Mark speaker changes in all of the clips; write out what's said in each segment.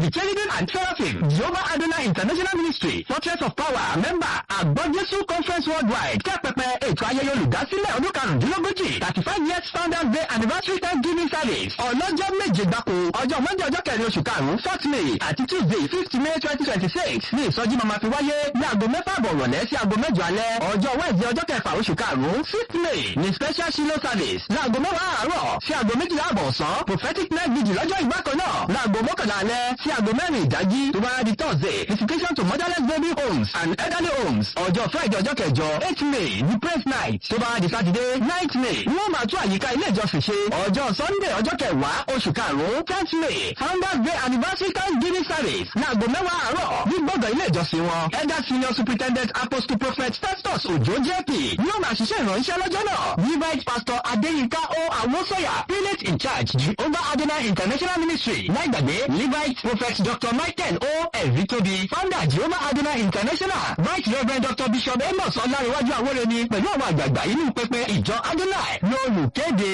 Speaker 1: the cherubim and seraphim jehovah adonai international ministry fortress of power member àgbọ̀jésù conference worldwide kẹ́pẹpẹ ètò ayẹyẹ olùdásílẹ̀ ọdún karùndínlógójì thirty five years founders day anniversary thanksgiving service ọlọ́jọ́ méje gbáko ọjọ́ monday ọjọ́ kẹrin oṣù karùn-ún fourth may àti tuesday fifth may twenty twenty six ní ìsọjí máa fi wáyé ní aago mẹ́fà àbọ̀ rọ̀lẹ́ sí aago mẹ́jọ alẹ́ ọjọ́ wednesday ọjọ́ kẹfà oṣù karùn-ún fifth may ní special shilo service láago mẹ́wàá àárọ̀ sí aago méjìlá àbọ̀ ọ̀sán prophetic night vigil lọ́jọ́ ìgbàkan náà láago mọ́kànlá alẹ́ sí aago mẹ́rin ìdájí tó bá di thursday visitation to motherless baby homes and elderly homes ọjọ́ friday ọjọ́ kẹjọ eight may ní praise night tó bá di saturday ninth may wọ́n máa tún àyíká ilé ìjọsìn ṣe ọjọ́ sunday ọjọ́ kẹwàá oṣù karùn-ún tenth may founders day anniversary thanksgiving service láago mẹ́wàá àárọ̀ ní gbọ̀ngàn ilé ìjọsìn wọn elder senior superintendent apostle prophet festus ojo jp yóò máa ṣiṣẹ́ ìrànṣẹ́ lọ́jọ́ náà levite pastor adeyinka o awosoya prelate in charge jehovah adonai international ministry láìgbàgbé levite prophet dr michael o ẹ̀rítóbi founder jehovah adonai international vice reverend dr bishop amos ọlárẹ̀wájú àwọ̀rẹ́ni pẹ̀lú àwọn àgbààgbà inú pẹpẹ ìjọ adonai lólùkéde.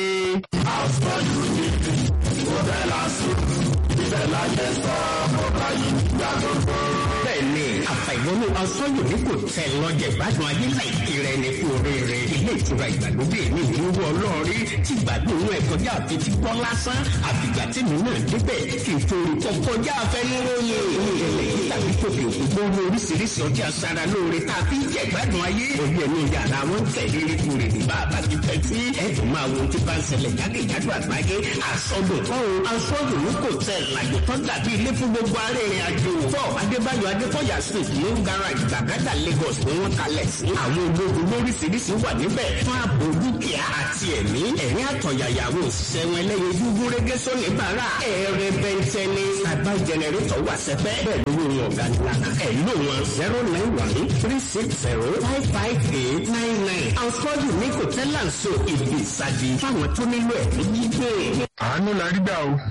Speaker 2: àfọ́jú ní ìwọ́bẹ̀ lásìkò ìbẹ̀ láyé sọ ọmọ báyìí gbàgbọ́
Speaker 3: bẹ́ẹ̀ni àfàìwọnú asọ́yò ní kò tẹ lọ́jẹ̀ ìgbádùn ayé láìpẹ́ rẹ ní kú oríire ilé ìtura ìgbàlódé ní ìdúró ọlọ́ọ̀rí tí gbádùn inú ẹ̀ kọjá àfi ti gbọ́ lásán àfìgbà tí mi náà débẹ̀ kí n torí kọ́ kọjá afẹnuróyè ilé yìí tàbí tòkè òkú gbogbo oríṣiríṣi ọjà sara lóore tàbí jẹ gbádùn ayé òye ẹnu yàrá wọn tẹ̀lé ríkúrè ní bàbá ti fẹ́ tí ẹ̀dùn máa wo ti bá ń ṣẹlẹ̀ jákèjádò àgbáyé àsọdùn tọ́hún asọ́dùn ní kò tẹ̀ làjò tó dàbí ilé fún gbogbo arìnrìn àjò fọ́ adébáyọ̀ adékọ̀yà street ní garage gbàgádà lagos ni wọ́n kalẹ̀ sí. àwọn ológun lóríṣiríṣi wà níbẹ̀ fún ààbò dúkìá àti ẹ̀mí ẹ̀rín àtọ̀yàyà àwọn òṣìṣẹ́ wọn ẹlẹ́yin dúdú régé sóní bàrà ẹ̀rẹ̀ bẹ́ntẹ́ ní sábà jẹnẹrétọ̀ wà sẹ́fẹ́ bẹ́ẹ̀ lówó wọn ọ̀gá nílànà ẹ̀ ló wọn zero nine one three six zero five five eight nine nine àǹfọ̀dù ní kò tẹ́lá ń so ìbí ìsádi fáwọn tó nílò ẹ̀ ní gbígbé.
Speaker 4: àánú la rí gbà o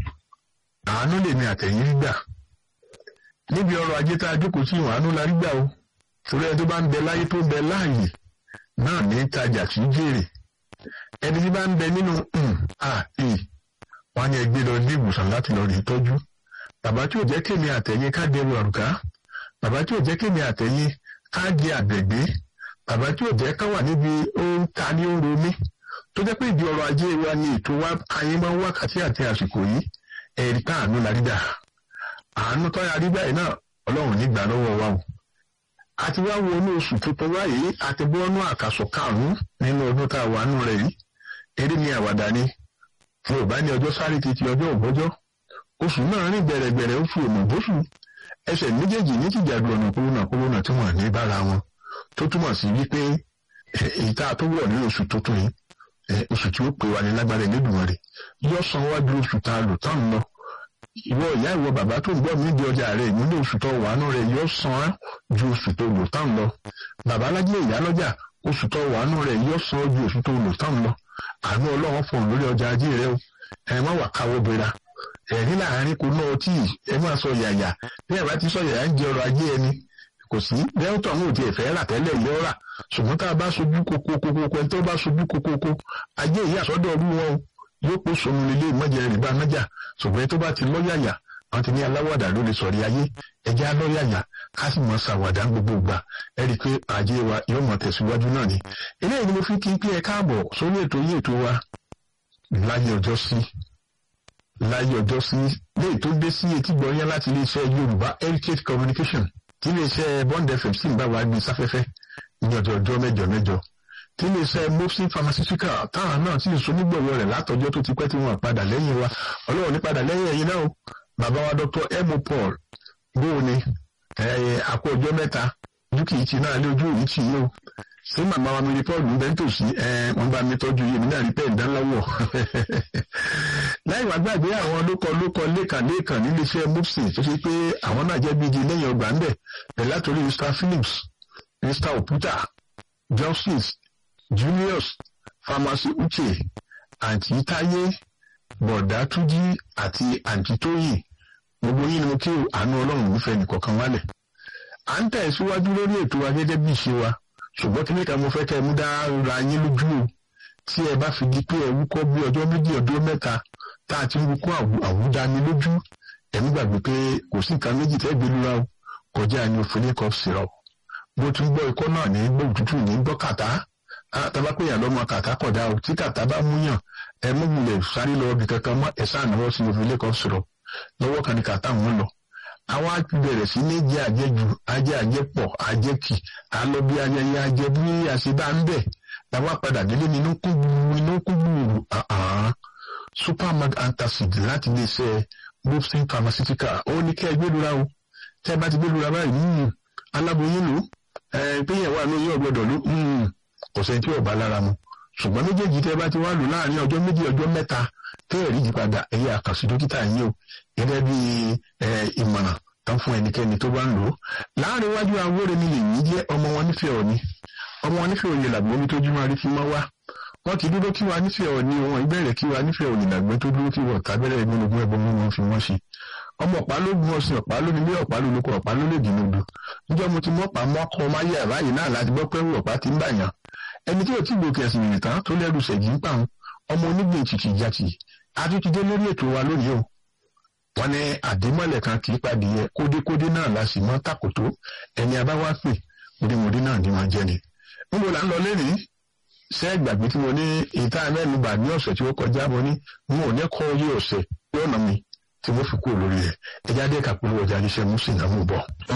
Speaker 4: àánú lèmi àtẹ̀yìn rí gbà níbi ọrọ̀ ajé tá a jókòó sí ìwọ̀n àánú la rí gbà o torí ẹni tó bá ń bẹ láyé tó ń bẹ láàyè náà ní tajà tí ń jèrè ẹni tí bá ń bẹ nínú àì wọn ni ẹgbẹ́ lọ ní ìwòsàn láti lọ rí tọ́jú bàbá tí ò jẹ́ kémi àtẹ̀yìn ká dẹrù àrùká bàbá tí ò jẹ́ kémi àtẹ̀yìn ká jẹ àgbẹ̀gbé bàbá tí ò jẹ́ ká wà níbi ó ń ta ní ó ń romí tó jẹ́ pé ìdí ọrọ̀ ajé wa ni ètò wa ayé máa ń wákàtí àti àsìkò yìí ẹ̀rí tá àánú la rí gbà àánú tó yà rí báyìí náà ọlọ́run nígbà lọ́wọ́ wa o a ti wá wo inú oṣù tuntun báyìí a ti bọ́ ọ́nú àkàsọ̀ karùn-ún nínú ọdún tá a wà nù rẹ̀ yìí eré ni àwàdà ni fún ọba ní ọjọ́ sáré títí ọjọ́ ògbọ́jọ́ oṣù náà rìn gbẹ̀rẹ̀gbẹ̀rẹ̀ oṣù òmùbóṣù ẹsẹ̀ méjèèjì ní tìjàdù ọ̀nà kúrúnà kúrúnà tí wọ́n ní bára wọn tó túmọ̀ sí wípé ìta tó wọ̀ nínú oṣù tuntun yìí oṣù tí ó pè wá ní lágbára ìlédùnmọ̀ rẹ̀ yọ san wájú oṣù tá a lò tán lọ ìwọ ìyá ìwọ bàbá tó ń gbọ́ mí di ọjà rẹ̀ nínú oṣù tó wà nù rẹ̀ yóò san án ju oṣù tó lò tán lọ bàbá alájẹ ìyá lọ́jà oṣù tó wà nù rẹ̀ yóò san ju oṣù tó lò tán lọ àánú ọlọ́run fún un lórí ọjà ajé rẹ o ẹ má wà káwọ́ bera ẹ̀rín láàárín kò náà tí ẹ má sọ yàyà bí ẹ bá ti sọ yàyà ń jẹ ọrọ̀ ajé ẹni kò sí bẹ́ẹ̀ tó àwọn òtí ẹ̀fẹ́ rà tẹ́lẹ̀ yọ rà ṣùgbọ́n tá a bá sojú kokokoko ẹni tó bá sojú kokoko ajé ìyá àsọdọ̀ ọdún wọn o yóò pò sọnù nílé ìmọ̀jẹ̀ rìbá nájà ṣùgbọ́n ẹni tó bá ti lọ́yàyà wọn ti ní aláwàdà ló lè sọ̀rí ayé ẹjẹ́ alọ́yàyà ká sì mọ̀ ṣàwàdà gbogbo gbà ẹ rí i pé ajé wa yóò mọ̀ tẹ̀síwájú náà ni eléyìí ni mo fi kí n pé ẹ káàbọ̀ sórí ètò yìí ètò wa láyé ọjọ́ sí láyé ọjọ́ sí léyìí tó dé sí etí gbọ̀nyán láti iléeṣẹ́ Yorùbá Heritage Communication tí iléeṣẹ́ Bond FM sì ń bá wa gbé sáfẹ́fẹ́ ní ọjọ́ ọjọ́ mẹ́jọ mẹ́jọ tí iléeṣẹ́ mopsin pharmaceutical táwọn náà sì ń so nígbọ̀wọ́ rẹ̀ látọjọ́ tó ti pẹ́ tí wọ́n padà lẹ́yìn wa ọlọ́run ní padà lẹ́yìn ẹ̀yin náà o bàbá wa Dr. emo paul bóò ni àpò ọjọ́ mẹ́ta ojú kìí ti náà lé ojú yìí tì í o ṣé màmá wa mi rí paul ń bẹ́ nítòsí wọ́n bá mi tọ́jú yìí mi náà rí pẹ́ ìdánláwọ̀ láì wá gbàgbé àwọn lókọ lókọ lẹ́ẹ̀kan lẹ́ẹ̀kan níléeṣẹ́ mopsin tó ṣe pé àwọn náà jẹ́ bíi lẹ́yìn ọgbà ń bẹ̀ bẹ̀ látòrí Mr. Phillips Mr. Oputa justice Julius Pharmacy Uche àǹtí Táyé Bọ̀dá Túnjí àti àǹtí Tóyìn gbogbo yín ni mo kí àánú Ọlọ́run nífẹ̀ẹ́ nìkọ̀ọ̀kan wálẹ̀. À ń tẹ̀síwájú lórí ètò wa gẹ́gẹ́ bí ìṣe wa ṣùgbọ́n kí nìkan mo fẹ́ kẹ́ ẹ mú dára yín lójú o tí ẹ bá fi di pé ẹ wúkọ́ bí ọjọ́ méjì ọdún mẹ́ta tá a ti ń wúkọ́ àwùdání lójú ẹ̀mí gbàgbé pé kò sí nǹkan méjì tẹ́ gbé lura o kọjá ní ophelic syrup bó tún gbọ́ ikọ́ náà ní gbọ́ òtútù ní gbọ́ kàtá tàbá pé yàn lọ́mọ kàtá kọ̀dá o tí kàtá bá mú yàn ẹ mú wulẹ̀ sáré lọ ibì kankan mọ́ ẹ sáà náwó sí ophelic syrup lọ́wọ́ kan ní kàtá wọn lọ àwọn á bẹ̀rẹ̀ sí ní jẹ́ àjẹjù ajẹ́ àjẹpọ̀ àjẹkì àlọ́ bí ayẹyẹ ajẹ bí àṣebá ń bẹ̀ làwọn padà délé ní inú kú gbùrù inú kú gbùrù supermag antacid láti lè ṣe mufsin pharmaceutical ó ní kẹ́ ẹ gbẹdúrà o tẹ́ ẹ bá ti gbẹdúrà báyìí aláboyún lò ẹ péyàwó àná yóò gbọ́dọ̀ lò kò sẹ́ni tí ò bá lára mu ṣùgbọ́n méjèèjì tẹ́ ẹ bá ti wá lò láàrin ọjọ́ méjì ọjọ́ mẹ́ta tẹ́ ẹ rí yípadà ẹ̀yẹ àkànṣe dókítà yín o gẹ́gẹ́ bí ìmọ̀ràn tán fún ẹnikẹ́ni tó bá ń lò ó láàrin iwájú awóre ni lèyí jẹ́ ọmọ wọn nífẹ̀ẹ́ òní ọmọ wọn nífẹ̀ẹ́ òní làgbọ́n mi tó jú máa rí fi máa wá wọn kì í dúró kí wa nífẹ̀ẹ́ òní wọn ìbẹ̀rẹ̀ kí wa nífẹ̀ẹ́ òní làgbọ́n tó dúró kí wọ́n tábẹ́rẹ́ ìgbónogún ẹ̀bọ̀n mú wọn fi wọ́n ṣe ọmọ ọ̀pá ló gun ọ̀sìn ọ̀pá ló nílé ọ̀pá ló lóko ọ̀pá ló lè dín odò níjọ́ mo ti mọ́pá mọ́kọ máyé àbáyé náà láti gbọ́ pẹ́rù ọ̀pá ti ń bàyàn ẹni tí ò tí gbòkè ẹ̀sìn ìrìn tán tó lẹ́rù ṣẹ̀jì ń pàun ọmọ onígbìn tìtì jàtì àtúntìdé lórí ètò wa lónìí o wọn ní àdèmọ́lẹ̀ kan kì í padì yẹ kódékódé náà la sì mọ́ tàkòtó ẹni abáwá pè mọdémọdé náà ni máa jẹ ni. níbo là ń lọ lẹ́rìí ṣé ìgbàgbé tí mo ní ìta mẹ́nuba ní ọ̀sẹ̀ tí ó kọjá mo ní mo ò ní kọ́ orí ọ̀sẹ̀ yóò nà mí tí mo fi kúrò lórí rẹ̀ ẹ̀jáde kàpolówó ọjà iṣẹ́ mú sí ìnáwó bọ̀.